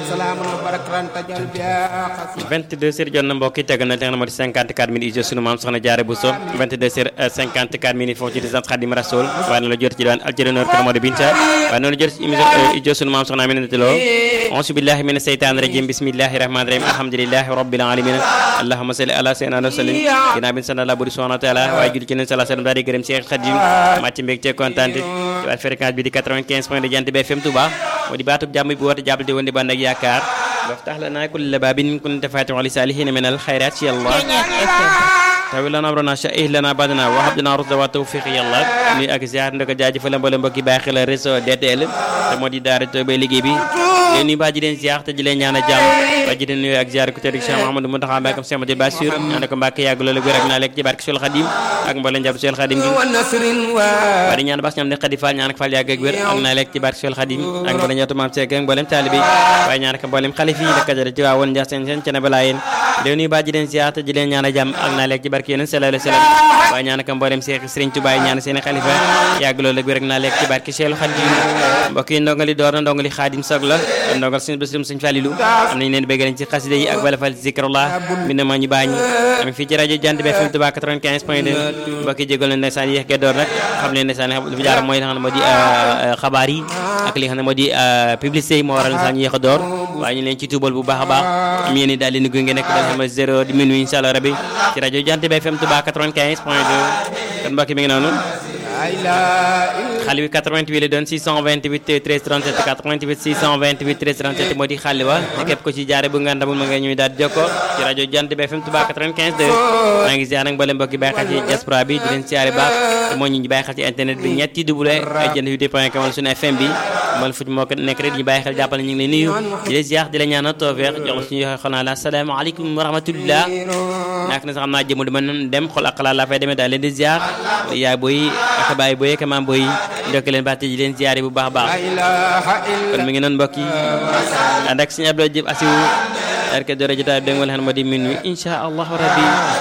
salaamun wa barakatan tajal biha xasi 22 heures jot na mbokk yi teg na li nga xam ne moo di 54 minutes ijo sunu maam soxna jaare Bousso 22 heures 54 minutes foofu ci résidence Khadim Rasoul waaye noonu la jot ci diwaan Aljarinor kër Modou Binta waaye noonu la jot ci émission ijo sunu maam soxna Aminata Lo auzu billahi mina seytaani rajim bismillahi rahmani rahim alhamdulillahi rabbil alamin allahumma salli ala sayyidina wa sallim ginnaaw bi ñu sant la buri subhanahu wa taala waaye julli ci neen sala sallam daal di gërëm Cheikh Khadim màcc mbég te kontaan ci waat fréquence bi di 95 point de Jant bi FM Touba moo di baatub jàmm bi woote jàppal di woon di bànd ak yaakaar وافتح لنا كل باب كنت فاتح لسالحين من الخيرات يا الله tawi lana amrana sha'ih lana badana wa habdana rusda wa tawfiq yàlla nuy ak ziar ndako jaajëfal mboolem mbokki bàyyi xel réseau DTL te moo di daara Tobé liggéey bi leen nuyu baa ji leen ziar te ji leen ñaan a jàmm baa ji leen nuyu ak ziar ku tëdd Cheikh Mouhamadou Mountakha Mbacké Cheikh Amadou Bassir ñaan ko Mbacké yàgg loolu wér ak naa lekk ci barke Seul Khadim ak mboolem njab Seul Khadim gi wa nasrin wa waa di ñaan bas ñam ne Khadi Fall ñaan ak Fall yàgg ak wér ak naa lekk ci barke Seul Khadim ak mboolem ñootu maam Seck ak mboolem taalibe waaye ñaan ko mboolem xalif yi la kajare ci waa woon Ndiass seen seen cene balaa yéen leen nuyu baa ji leen ziar te ji leen ñaan a jàmm ak naa lekk ci barke yéen sallallahu alayhi wa sallam waaye ñaan ko mboolem Seex Sëriñ Tuubaa ñaan seen xalifa yàgg loolu ak wér ak naa lekk ci barke Seexul Xaadim mbokk yi ndongali door na ndongali Xaadim Soog la ndongal suñu bésum suñu Falilu am nañu leen bëgg ci xasida yi ak wala fal zikrullah mi ne ma ñu baañ am fii ci rajo Jant bi FM Touba 95 point 2 mbokk yi jégal leen ndeysaan yéex ge door nag xam leen ndeysaan li fi jaar mooy li nga xam ne moo di xabaar yi ak li nga xam ne moo di publicité yi moo waral ndeysaan yéex a door waaye ñu leen ci tuubal bu baax a baax am yéen daal leen gunge nekk daal xam zéro di minuit incha allah rabi ci rajo Jant bi FM Touba 95 point 2 kon mbokk mi ngi noonu xale bi 88 la doon 628 13 37 88 628 13 37 moo di xale wa képp ko ci jaare bu nga ndamul ma nga ñuy daal di jokko ci rajo Jant bi FM Touba 95 2 maa ngi ziar nag mbooleem mbokki bàyyi xel ci diaspora bi di leen siyaare baax te moo ñu bàyyi xel ci internet bi ñetti double ay jënd yu point com wala suñu FM bi mbal fu moo ko nekk rek ñu bàyyi xel jàppal ñu ngi lay nuyu di leen ziar di la ñaanal tawfeex jox la suñu xol naa la asalaamaaleykum wa rahmatullah nak na sax xam naa jëmu dama dem xol ak xalaat laa fay demee daal leen di ziar yaay booy ak baay booy ak maam booy ndokk leen baax te di leen ziare bu baax a baax kon mi ngi noonu mbokk yi ànd ak suñu Abdou Diop Asiou rek doore jotaay bi dégg nga moo di minuit incha allahu rabbi